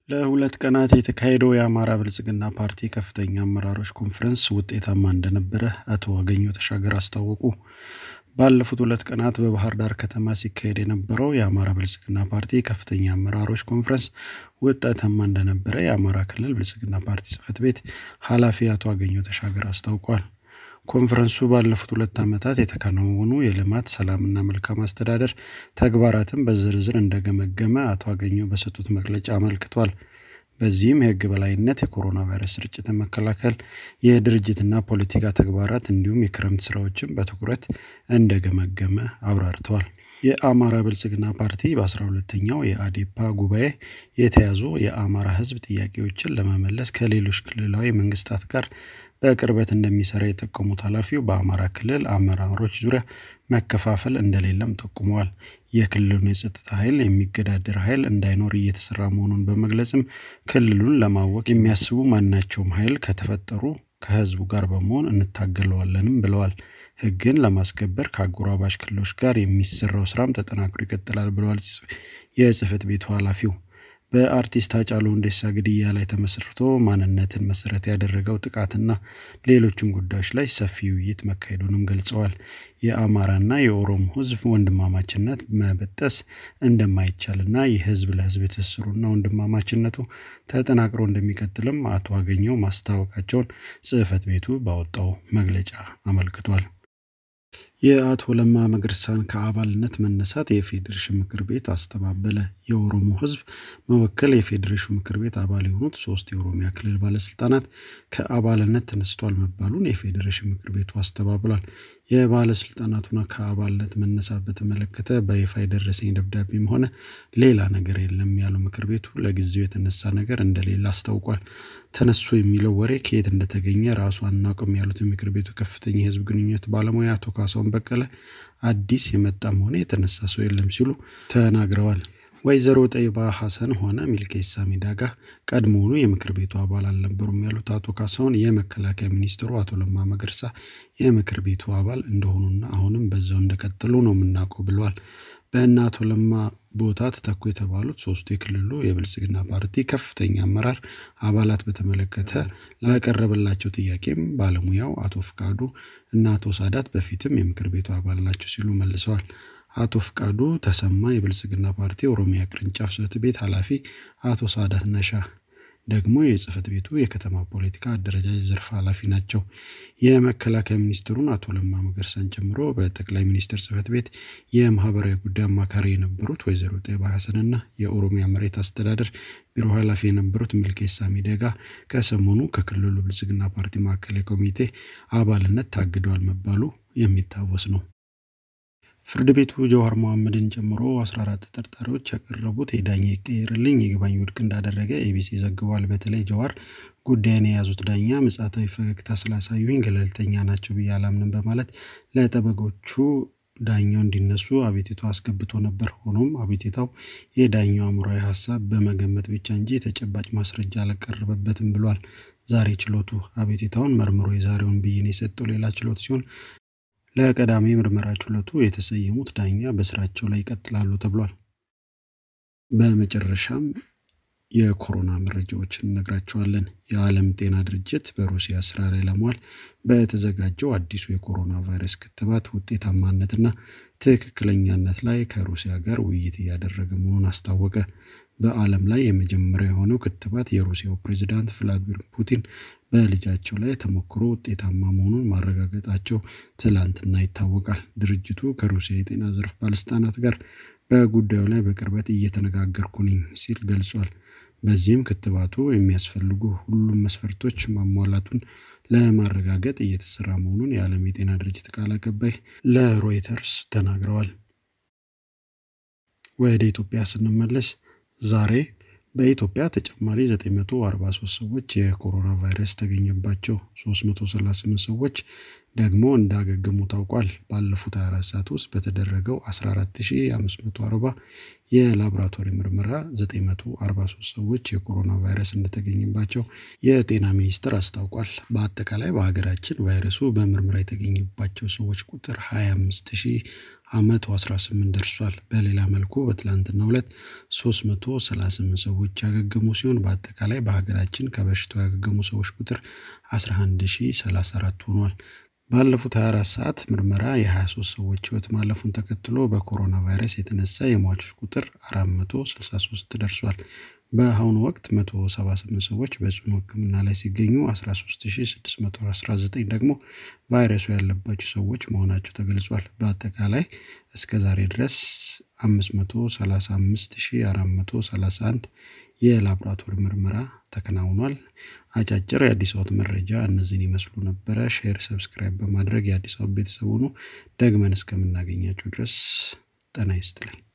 ለሁለት ቀናት የተካሄደው የአማራ ብልጽግና ፓርቲ ከፍተኛ አመራሮች ኮንፈረንስ ውጤታማ እንደነበረ አቶ አገኘሁ ተሻገር አስታወቁ። ባለፉት ሁለት ቀናት በባህር ዳር ከተማ ሲካሄድ የነበረው የአማራ ብልጽግና ፓርቲ ከፍተኛ አመራሮች ኮንፈረንስ ውጤታማ እንደነበረ የአማራ ክልል ብልጽግና ፓርቲ ጽሕፈት ቤት ኃላፊ አቶ አገኘሁ ተሻገር አስታውቋል። ኮንፈረንሱ ባለፉት ሁለት ዓመታት የተከናወኑ የልማት ሰላምና መልካም አስተዳደር ተግባራትን በዝርዝር እንደገመገመ አቶ አገኘሁ በሰጡት መግለጫ አመልክቷል። በዚህም የሕግ በላይነት፣ የኮሮና ቫይረስ ስርጭትን መከላከል፣ የድርጅትና ፖለቲካ ተግባራት እንዲሁም የክረምት ስራዎችን በትኩረት እንደገመገመ አብራርተዋል። የአማራ ብልጽግና ፓርቲ በአስራ ሁለተኛው የአዴፓ ጉባኤ የተያዙ የአማራ ሕዝብ ጥያቄዎችን ለመመለስ ከሌሎች ክልላዊ መንግስታት ጋር በቅርበት እንደሚሰራ የጠቆሙት ኃላፊው በአማራ ክልል አመራሮች ዙሪያ መከፋፈል እንደሌለም ጠቁመዋል። የክልሉን የጸጥታ ኃይል የሚገዳደር ኃይል እንዳይኖር እየተሰራ መሆኑን በመግለጽም ክልሉን ለማወቅ የሚያስቡ ማናቸውም ኃይል ከተፈጠሩ ከህዝቡ ጋር በመሆን እንታገለዋለንም ብለዋል። ህግን ለማስከበር ከአጎራባሽ ክልሎች ጋር የሚሰራው ስራም ተጠናክሮ ይቀጥላል ብለዋል የጽህፈት ቤቱ ኃላፊው። በአርቲስት ሃጫሉ ሁንዴሳ ግድያ ላይ ተመስርቶ ማንነትን መሰረት ያደረገው ጥቃትና ሌሎችም ጉዳዮች ላይ ሰፊ ውይይት መካሄዱንም ገልጸዋል። የአማራና የኦሮሞ ህዝብ ወንድማማችነት መበጠስ እንደማይቻልና የህዝብ ለህዝብ ትስስሩና ወንድማማችነቱ ተጠናክሮ እንደሚቀጥልም አቶ አገኘሁ ማስታወቃቸውን ጽህፈት ቤቱ ባወጣው መግለጫ አመልክቷል። የአቶ ለማ መገርሳን ከአባልነት መነሳት የፌዴሬሽን ምክር ቤት አስተባበለ። የኦሮሞ ህዝብ መወከል የፌዴሬሽን ምክር ቤት አባል የሆኑት ሶስት የኦሮሚያ ክልል ባለስልጣናት ከአባልነት ተነስተዋል መባሉን የፌዴሬሽን ምክር ቤቱ አስተባብሏል። የባለስልጣናቱን ከአባልነት መነሳት በተመለከተ በይፋ የደረሰኝ ደብዳቤም ሆነ ሌላ ነገር የለም ያለው ምክር ቤቱ ለጊዜው የተነሳ ነገር እንደሌለ አስታውቋል። ተነሱ የሚለው ወሬ ከየት እንደተገኘ ራሱ አናውቅም ያሉት የምክር ቤቱ ከፍተኛ የህዝብ ግንኙነት ባለሙያ አቶ ካሳሁን በቀለ አዲስ የመጣም ሆነ የተነሳ ሰው የለም ሲሉ ተናግረዋል። ወይዘሮ ጠይባ ሐሰን ሆነ ሚልኬሳ ሚዳጋ ቀድሞውኑ የምክር ቤቱ አባል አልነበሩም ያሉት አቶ ካሳሁን የመከላከያ ሚኒስትሩ አቶ ለማ መገርሳ የምክር ቤቱ አባል እንደሆኑና አሁንም በዛው እንደቀጠሉ ነው የምናውቀው ብለዋል። በእነ አቶ ለማ ቦታ ተተኩ የተባሉት ሶስቱ የክልሉ የብልጽግና ፓርቲ ከፍተኛ አመራር አባላት በተመለከተ ላቀረበላቸው ጥያቄም ባለሙያው አቶ ፍቃዱ እና አቶ ሳዳት በፊትም የምክር ቤቱ አባል ናቸው ሲሉ መልሰዋል። አቶ ፍቃዱ ተሰማ የብልጽግና ፓርቲ ኦሮሚያ ቅርንጫፍ ጽሕፈት ቤት ኃላፊ፣ አቶ ሳዳት ነሻ ደግሞ የጽህፈት ቤቱ የከተማ ፖለቲካ አደረጃጀት ዘርፍ ኃላፊ ናቸው። የመከላከያ ሚኒስትሩን አቶ ለማ መገርሳን ጨምሮ በጠቅላይ ሚኒስትር ጽህፈት ቤት የማህበራዊ ጉዳይ አማካሪ የነበሩት ወይዘሮ ጠይባ ሐሰንና የኦሮሚያ መሬት አስተዳደር ቢሮ ኃላፊ የነበሩት ሚልኬሳ ሚደጋ ከሰሞኑ ከክልሉ ብልጽግና ፓርቲ ማዕከላዊ ኮሚቴ አባልነት ታግደዋል መባሉ የሚታወስ ነው። ፍርድ ቤቱ ጀዋር መሐመድን ጨምሮ 14 ተጠርጣሪዎች ያቀረቡት የዳኛ ይቀየርልኝ ይግባኝ ውድቅ እንዳደረገ ኤቢሲ ዘግቧል። በተለይ ጀዋር ጉዳይን የያዙት ዳኛ ምጽአታዊ ፈገግታ ስላሳዩኝ ገለልተኛ ናቸው ብዬ አላምንም በማለት ለጠበቆቹ ዳኛው እንዲነሱ አቤቱታ አስገብቶ ነበር። ሆኖም አቤቱታው የዳኛው አእምሯዊ ሀሳብ በመገመት ብቻ እንጂ ተጨባጭ ማስረጃ አልቀረበበትም ብሏል። ዛሬ ችሎቱ አቤቱታውን መርምሮ የዛሬውን ብይን የሰጠው ሌላ ችሎት ሲሆን ለቀዳሚ ምርመራ ችሎቱ የተሰየሙት ዳኛ በስራቸው ላይ ይቀጥላሉ ተብሏል። በመጨረሻም የኮሮና መረጃዎችን እነግራቸዋለን። የዓለም ጤና ድርጅት በሩሲያ ስራ ላይ ለመዋል በተዘጋጀው አዲሱ የኮሮና ቫይረስ ክትባት ውጤታማነትና ትክክለኛነት ላይ ከሩሲያ ጋር ውይይት እያደረገ መሆኑን አስታወቀ። በዓለም ላይ የመጀመሪያ የሆነው ክትባት የሩሲያው ፕሬዚዳንት ቭላዲሚር ፑቲን በልጃቸው ላይ ተሞክሮ ውጤታማ መሆኑን ማረጋገጣቸው ትላንትና ይታወቃል። ድርጅቱ ከሩሲያ የጤና ዘርፍ ባለስልጣናት ጋር በጉዳዩ ላይ በቅርበት እየተነጋገርኩ ነኝ ሲል ገልጿል። በዚህም ክትባቱ የሚያስፈልጉ ሁሉም መስፈርቶች ማሟላቱን ለማረጋገጥ እየተሰራ መሆኑን የዓለም የጤና ድርጅት ቃል አቀባይ ለሮይተርስ ተናግረዋል። ወደ ኢትዮጵያ ስንመለስ ዛሬ በኢትዮጵያ ተጨማሪ 943 ሰዎች የኮሮና ቫይረስ ተገኘባቸው። 338 ሰዎች ደግሞ እንዳገገሙ ታውቋል። ባለፉት 24 ሰዓት ውስጥ በተደረገው 14540 የላቦራቶሪ ምርመራ 943 ሰዎች የኮሮና ቫይረስ እንደተገኘባቸው የጤና ሚኒስቴር አስታውቋል። በአጠቃላይ በሀገራችን ቫይረሱ በምርመራ የተገኘባቸው ሰዎች ቁጥር አመቱ 18 ደርሷል። በሌላ መልኩ በትላንትናው ዕለት 338 ሰዎች ያገገሙ ሲሆን በአጠቃላይ በሀገራችን ከበሽታው ያገገሙ ሰዎች ቁጥር 11034 ሆኗል። ባለፉት 24 ሰዓት ምርመራ የ23 ሰዎች ህይወት ማለፉን ተከትሎ በኮሮና ቫይረስ የተነሳ የሟቾች ቁጥር 463 ደርሷል። በአሁኑ ወቅት 178 ሰዎች በጽኑ ሕክምና ላይ ሲገኙ 13619 ደግሞ ቫይረሱ ያለባቸው ሰዎች መሆናቸው ተገልጿል። በአጠቃላይ እስከ ዛሬ ድረስ 535431 የላቦራቶሪ ምርመራ ተከናውኗል። አጫጭር የአዲስ አበባ መረጃ እነዚህን ይመስሉ ነበረ። ሼር፣ ሰብስክራይብ በማድረግ የአዲስ አበባ ቤተሰብ ሁኑ። ደግመን እስከምናገኛቸው ድረስ ጤና ይስጥልኝ።